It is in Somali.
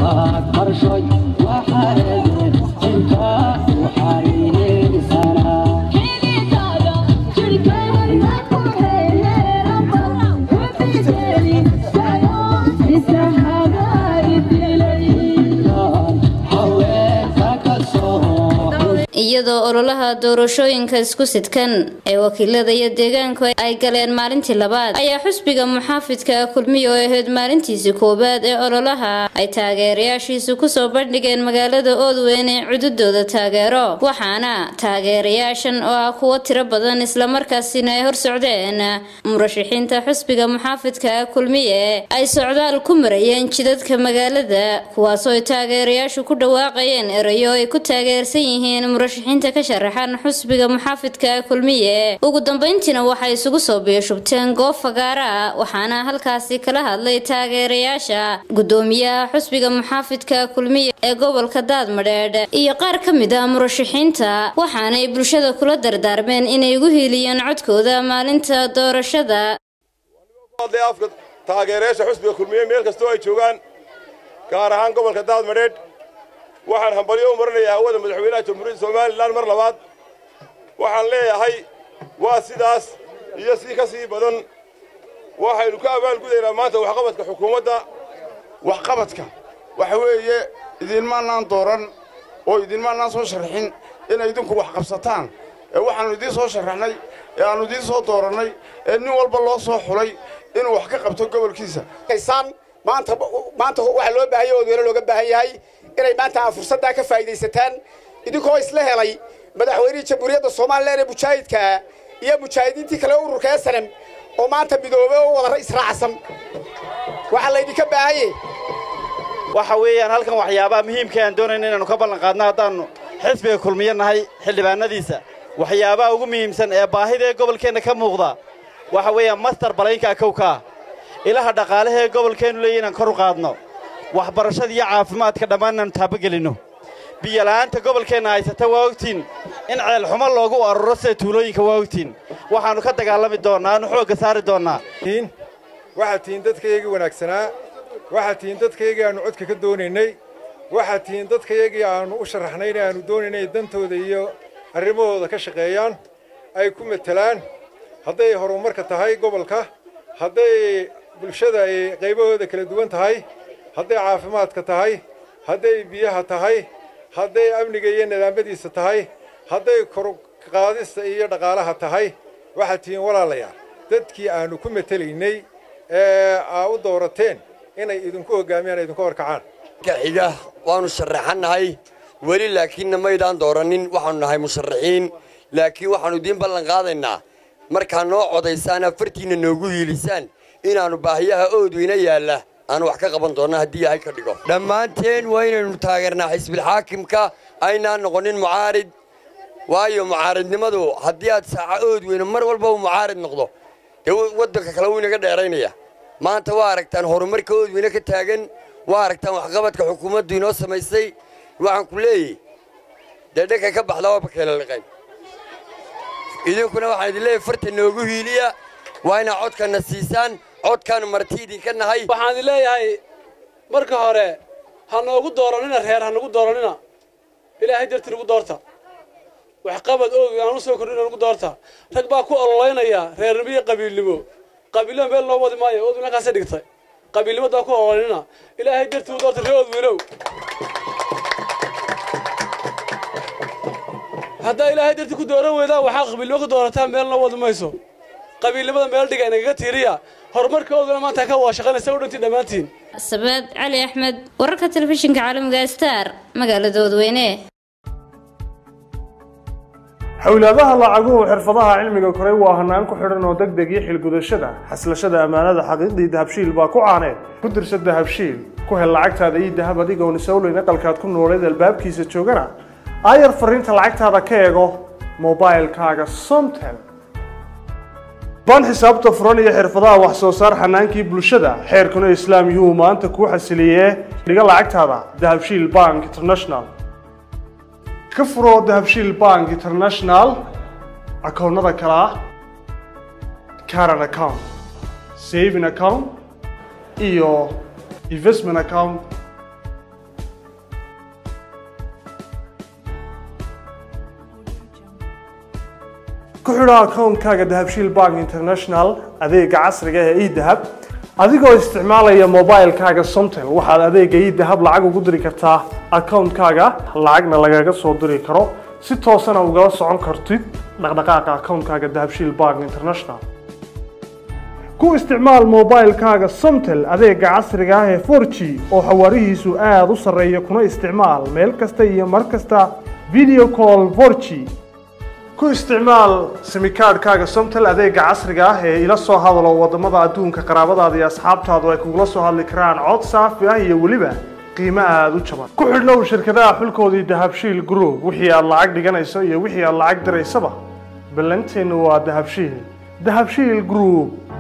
iyadoo ololaha doorashooyinka isku sidkan ee wakiilada iyo deegaanku ay galeen maalintii labaad ayaa xusbiga muxaafidka kulmiya oo ahayd maalintiisii koowaad ee ololaha ay taageerayaashiisu kusoo bandhigeen magaalada oodweyne cududooda taageero waxaana taageerayaashan oo ah kuwo tiro badan islamarkaasina ay hor socdeen murashaxiinta xusbiga muxaafidka kulmiye ay socdaal ku marayeen jidadka magaalada kuwaasoo ay taageerayaashu ku dhawaaqayeen erayo ay ku taageersan yihiin murashaxiinta ka sharaxan xusbiga muxaafidka kulmiye ugu dambeyntiina waxay isugu soo biyashubteen goob fagaara ah waxaana halkaasi kala hadlay taageerayaasha gudoomiyaha xusbiga muxaafidka kulmiye ee gobolka daadmadheedh iyo qaar ka mid ah murashaxiinta waxaanay bulshada kula dardaarmeen inay ugu hiiliyeen codkooda maalinta doorashada afka taageerayaasha xusbiga kulmiye meel kastoo ay joogaan gaar ahaan gobolka daadmadheedh waxaan hambalyo u marinayaa hawada madaxweynaha jamhuuriyadda somalilan mar labaad waxaan leeyahay waa sidaas iyo si ka sii badan waxaynu ka abaalgudaynaa maanta waxqabadka xukuumadda waxqabadka waxa weeye idinmaanaan dooran oo idinmaanaan soo sharxin inay idinku wax qabsataan ee waxaannu idiin soo sharaxnay ee aannu idiin soo doorannay ee nin walba loo soo xulay inuu wax ka qabto gobolkiisa maanta maanta waxaa loo baahan yahay oodweyne looga baahan yahay inay maanta aa fursaddaa ka faa'iidaysataan idinkoo isla helay madaxweynihii jamhuuriyadda somalilan ee mujaahidkaa iyo mujaahidiintii kale ururka esanem oo maanta midoobe oo wada israacsan waxaa laydinka baahanye waxa weeyaan halkan waxyaabaha muhiimka aan doonayna inaannu ka ballan qaadno haddaannu xisbiga kulmiyo nahay xildhibaanadiisa waxyaabaha ugu muhiimsan ee baahida ee gobolkeenna ka muuqda waxa weeyaan mastar balaynka kowkaa ilaha dhaqaalaha ee gobolkeennu leeya inaan kor u qaadno waxbarashada iyo caafimaadka dhammaan inaannu taabagelinno biyola'aanta gobolkeenna haysata waa ogtiin in ceelxumo loogu aruro sida tuulooyinka waa ogtiin waxaannu ka dagaalami doonnaa aanu xoogga saari doonnaa waxaad tihiin dadkaygii wanaagsanaa waxaad tihiin dadkaygii aannu codka ka doonaynay waxaad tihiin dadkaygii aannu u sharaxnayn aannu doonaynay dantooda iyo arrimahooda ka shaqeeyaan ay ku matelaan hadday horumarka tahay gobolka hadday bulshada ay qaybahooda kala duwan tahay hadday caafimaadka tahay hadday biyaha tahay hadday amniga iyo nidaamadiisa tahay hadday korqaadista iyo dhaqaalaha tahay waxaad tihiin walaalayaal dadkii aannu ku matelaynay ee aa u doorateen inay idinku hoggaamiyaan idinku horkacaan xiga waannu sharaxannahay weli laakiinna maydaan doorannin waxaannu nahay musharaxiin laakiin waxaannu idiin ballan qaadaynaa markaa noo codaysaan afartiinna noogu hiilisaan inaannu baahiyaha oodweyna yaalla aanu wax ka qaban doonna haddii yahay ka dhigo dhammaanteen waa inaynu taageernaa xisbilxaakimka aynaan noqonin mucaarid waayo mucaaridnimadu haddii aad saaca oodweyne mar walba uu mucaarid noqdo dee waddanka kale wuu inaga dheeraynaya maanta waa aragtaan horumarka oodweyne ka taagan waa aragtaan waxqabadka xukuumaddu inoo samaysay waxaan ku leeyahy dee dhankay ka baxdaa waa bakeela liqayn idinkuna waxaan idin leeyahy farta noogu hiiliya waa inaad codkanna siisaan codkaanu marti idinka nahay waxaan idin leeyahay marka hore ha noogu dooranina reer ha nagu dooranina ilaahay dartii nagu doorta waxqabad oog aan u soo kordhina nagu doorta rag baa ku ololaynaya reernimo iyo qabiilnimo qabiilnimo meel loo wadi maayo oodweyne halkaasay dhigtay qabiilnimadaa ku ololanina ilaahay dartii u doorta ree oodweynow haddaa ilaahay dartii ku dooran weydaan waxaa qabiilnimo ku doorataa meel loo wadi mayso qabiilnimada meel dhiga inagaga tiiriya horumarkooduna maanta ka waa shaqaynaysa u dhantii dhammaantiin sabaad cali axmed wararka telefishinka caalamiga star magaalada oodweyne xowlaadaha lacaguhu xirfadaha cilmiga koray waa hanaan ku xidhan oo deg deg iyo xilgudashada xaslashada ammaanada xaqiiqdii dahabshiil baa ku caaneed ku dirsa dahabshiil ku hel lacagtaada iyo dahab adigoon isowleyn aqalkaad ku nooleed albaabkiisa joogana aayar fariinta lacagtaada ka eego mobailkaaga somtel baan xisaabta furan iyo xirfadaha wax soo saar xanaankii bulshada xeerkuna islaam yuhu maanta kuu xasiliyee dhiga lacagtaada dahabshiil bank international ka furo dahabshiil bank international akoonnada kale ah caran account saving account iyo investment account ku xidho akoonkaaga dahabshiil bank international adeega casriga ee edahab adigoo isticmaalaya mobilekaaga somtel waxaad adeega edahab lacag ugu diri kartaa akoonkaaga lacagna lagaga soo diri karo si toosana ugala socon kartid dhaqdhaqaaqa akoonkaaga dahabshiil bank international ku isticmaal mobilekaaga somtel adeega casriga ah ee 4g oo xawaarihiisu aada u sarreeya kuna isticmaal meel kasta iyo mar kasta video call 4g ku isticmaal simikaadhkaaga somtel adeega casriga ah ee ila soo hadalo wadamada adduunka qaraabadaada iyo asxaabtaadu ay kugula soo hadli karaan cod saafi ah iyo weliba qiimo aada u jaban ku xidhnow shirkadaha xulkoodii dahabshiil group wixii aad lacag dhiganayso iyo wixii aad lacag diraysaba ballanteennu waa dahabshiil dahabshiil group